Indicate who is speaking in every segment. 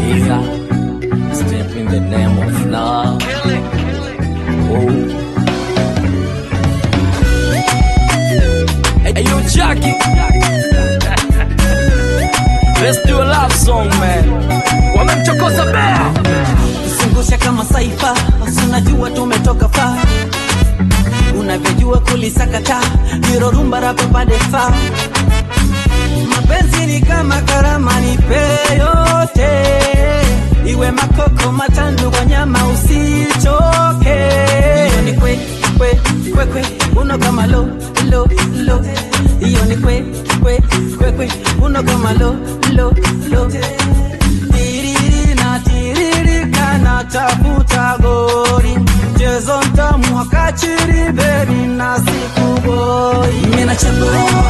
Speaker 1: nigga. Step in the name of love. Oh. Hey, yo, Jackie. Let's do a love song, man. Wamemchokoza bea.
Speaker 2: zungusha kama saifa unajua tumetoka faa unavyojua kulisakata hiro rumba rapapadefa mapenzi ni kama karama nipe yote iwe makoko matandu kwa nyama usichoke hiyo ni kwe kwe kwe kwe uno kama lo lo lo hiyo ni kwe kwe kwe kwe uno kama lo lo lo tiriri na tiririka na tafuta gori mchezo mtamu wakachiri beri na siku boi mina chapa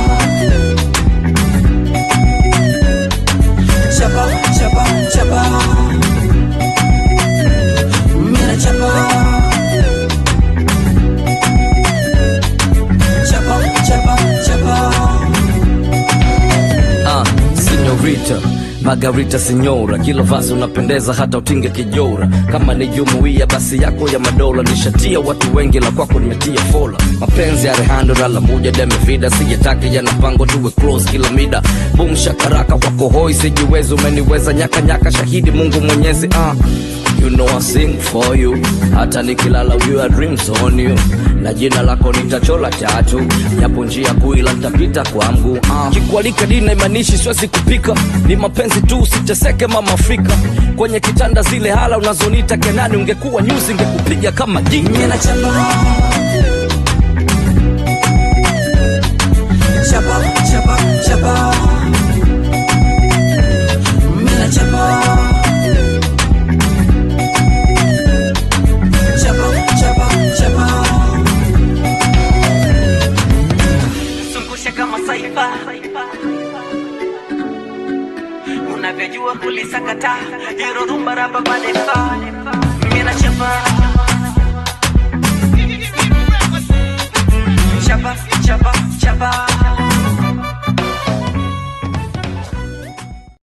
Speaker 2: chapa chapa chapa mina chapa chapa chapa chapa
Speaker 1: Ah, Signorita Margarita Signora, kila vazi unapendeza hata utinge kijora. Kama ni jumuiya basi yako ya madola, nishatia watu wengi, la kwako nimetia fola. Mapenzi ya Rehando na la moja deme vida, sijataki yana pango tuwe close kila mida. Boom shakaraka kwako hoi, sijiwezi umeniweza nyaka nyaka, shahidi Mungu Mwenyezi. Ah, you know I sing for you, hata nikilala ujue I dreams on you, na jina lako nitachola tatu, japo njia kuu ila nitapita kwa mguu. Ah, kikualika dina imanishi siwezi kupika, ni mapenzi tu, usiteseke mama Afrika. Kwenye kitanda zile hala unazonita Kenani, ungekuwa nyuzi ngekupiga kama dini.
Speaker 2: Mina chapa Chapa, chapa, chapa Mina chapa Chapa, chapa, chapa Zungusha kama saifa Unavyojua kulisakata Hiro rumba rapa badefa Mina chapa